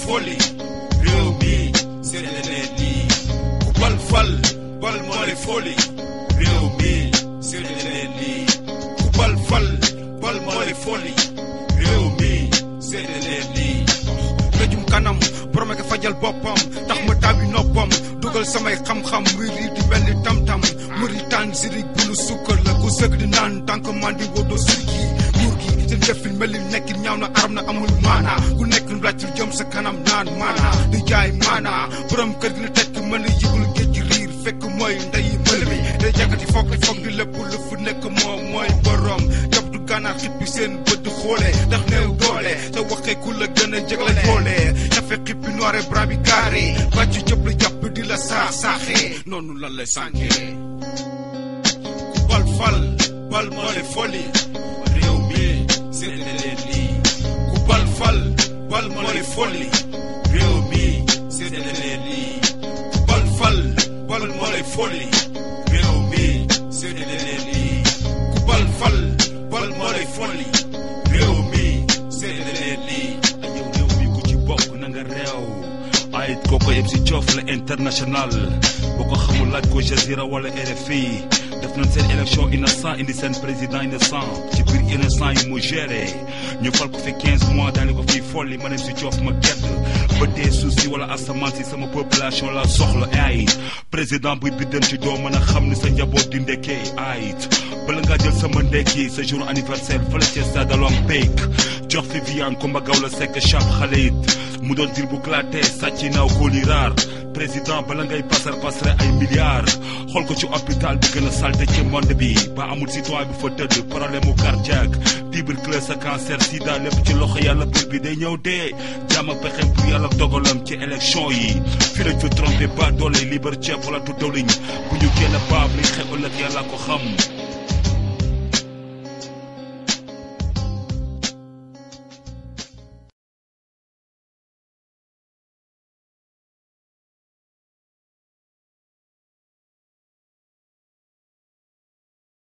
foli réew mi seede leen lii ku bal fal bal moo lay foli réew mi seede leen lii ku bal fal bal moo lay foli réew mi seede leen lii lëjum kanam borom ak fajal boppam tax ma taabi noppam dugal samay xam-xam muy lii di mel ni tam-tam mëri tànn sirig bu nu sukkar la ku sëgg di naan tànk man di wóodoo sirgi nguur gi seen jëfin mel ni nekkin ñaaw na aram na amul maana ku nekk laajtul jëm sa kanam naan maana di jaay maana borom kër gi na tekk mën a yëgul géej gi riir fekk mooy ndeyi mël mi day jàkkati foog foog di lépp lu fu nekk moom mooy borom jàpp du gànnaar xippi seen bët di xoole ndax néew doole te waxee ku la gën a jëg la joole dafa xippi noir et blanc bi carré bàcc jëpp la jàpp di la saax saaxee noonu lan lay sànkee ku bal fal bal moo lay foli réew mi seede leen lii ku bal fal bal moo lay foli réew mi seede leen lii ku bal fal bal moo lay foli réew mi seede leen lii ku bal fal bal moo lay foli réew mi seede leen lii yow réew mi ku ci bokk na nga réew ay kooku yëpp si coof la international boo ko xamul laaj ko Jazira wala RFI def nañ seen élection innocent indi seen président innocent ci biir innocent yi mu géré ñu fal ko fi 15 mois daal di ko fiy folli ma dem si coof ma gedd ba dee suuf si wala asamaan si sama population la soxla ay président buy biddan ci doo mën a xam ni sa njaboot di ndekkee ay bala ngaa jël sama ndekki sa jour anniversaire fële ca stade olympique jox fi Viviane Coumba Gawlo Seck Chap Khalid mu doon dir bu claté sàcc naaw kóoli raar président bala ngay pasar pasare ay milliards xool ko ci hôpital bi gën a salte ci monde bi ba amul citoyen bi fa tëdd problème mu cardiaque tuberculose sa cancer sida lépp ci loxo yàlla bur bi day ñëw dee jàmm ak pexem pour yàlla dogalam ci élection yi fi lañ fi trompé ba doole libre ceeb wala tu dawliñ bu ñu génn baab liñ xew ëllëg yàlla ko xam